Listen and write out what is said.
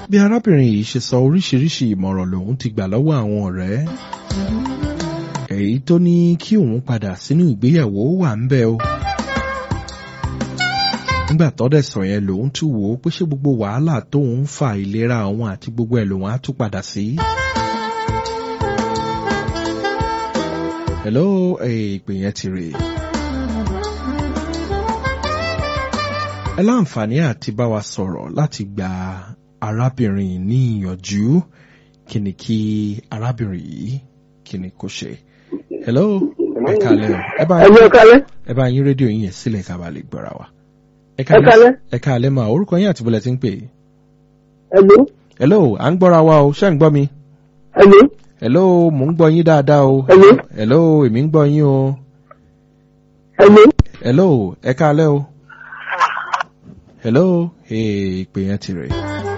bí arábìnrin yìí ṣe sọ oríṣiríṣi ìmọ̀ràn lòun ti gbà lọ́wọ́ àwọn ọ̀rẹ́ èyí tó ní kí òun padà sínú ìgbéyàwó wà ń bẹ o nígbà tọ́dẹ̀ sọ yẹn lòun tún wò ó pé ṣé gbogbo wàhálà tóun ń fa ìlera òun àti gbogbo ẹ̀ lòun á tún padà sí. hello ìpè yẹn ti rè ẹ láǹfààní àti bá wa sọ̀rọ̀ láti gba arábìnrin ní ìyànjú kí ni kí arábìnrin yìí kí ni kó ṣe. hello ẹ kálẹ́ o ẹ bá ẹ̀yin ọ̀kálẹ́ ẹ bá yín rédíò yín yẹn sílẹ̀ ká bá lè gbọ́ra wa. ẹ kálẹ́. ẹ kálẹ́ mà orúkọ yín àti bọ́lẹ̀ tí ń pè é. ẹ̀lú hello à ń gbọ́ra wa o ṣé ń gbọ́ mi. ẹ̀lú hello mò ń gbọ́ yín dáadáa o. Hello. hello èmi ń gbọ́ yín o. ẹ̀lú hello ẹ kálẹ́ o. hello ìpè yẹn ti rè.